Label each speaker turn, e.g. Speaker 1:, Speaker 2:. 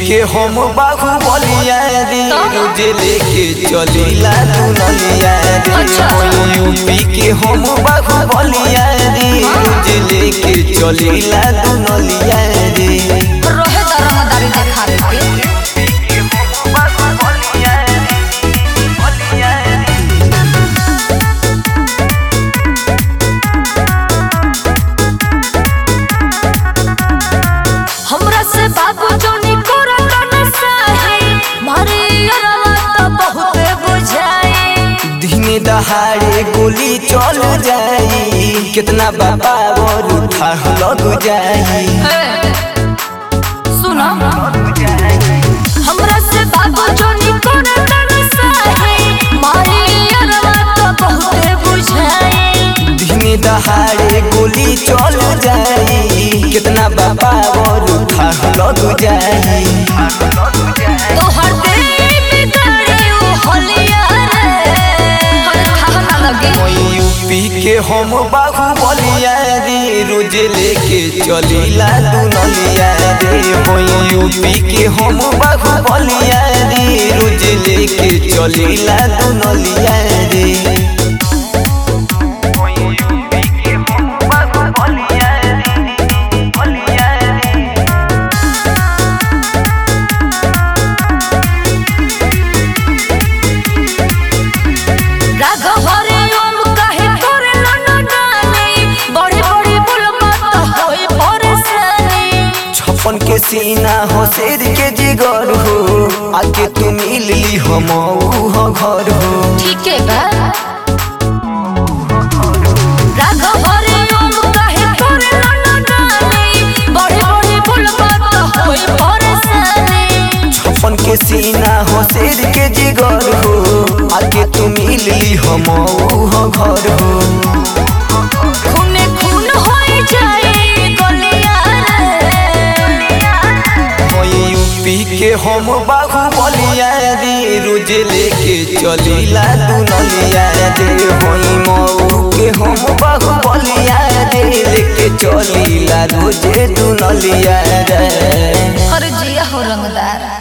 Speaker 1: के हम बाहु बलिया रे रोज लेके चलीला दुनलिया रे
Speaker 2: अच्छा।
Speaker 1: यूपी के हम बाहु बलिया रे रोज लेके चलीला दुनलिया रे
Speaker 2: रहे दरमदारी देखावे के हमरा से बाबू जोनी करत न सहे मारे अरवा तो बहुत बुझाए
Speaker 1: दिने दहाड़े गोली चल जाई कितना बाबा और उठा लग जाई
Speaker 2: सुनो हमरा से बाबू जोनी करत न सहे मारे अरवा तो बहुत बुझाए
Speaker 1: दिने दहाड़े गोली चल जाई कितना बाबा और उठा लग जाई
Speaker 2: तोहर दिल बिगड़े ओ होलिया रे हर खाना लगे
Speaker 1: यूपी के हम बाहु बलिया रे रोज लेके चलीला दुनलिया रे हो यूपी के हम बाहु बलिया रे रोज लेके चलीला दुनलिया रे
Speaker 2: राघव हरे ओम कहे करे न डाले बड़े बड़े बुलमा तो होई परेशानी
Speaker 1: छप्पन के सीना हो शेर के जिगर हो आके तू मिल ली हम हो घर हो
Speaker 2: ठीक है बा राघव हरे ओम कहे करे न डाले बड़े बड़े बुलमा तो होई परेशानी
Speaker 1: छप्पन के सीना हो शेर के जिगर हो आके तू मिल ली हम हो घर हो
Speaker 2: खूने खून होई जाए गलिया रे
Speaker 1: हो यूपी के हम बाहु बलिया रे रोज लेके चलीला दुनलिया रे हो मऊ के हम बाहु बलिया रे लेके चलीला रोज दुनलिया रे
Speaker 2: हर जिया हो रंगदार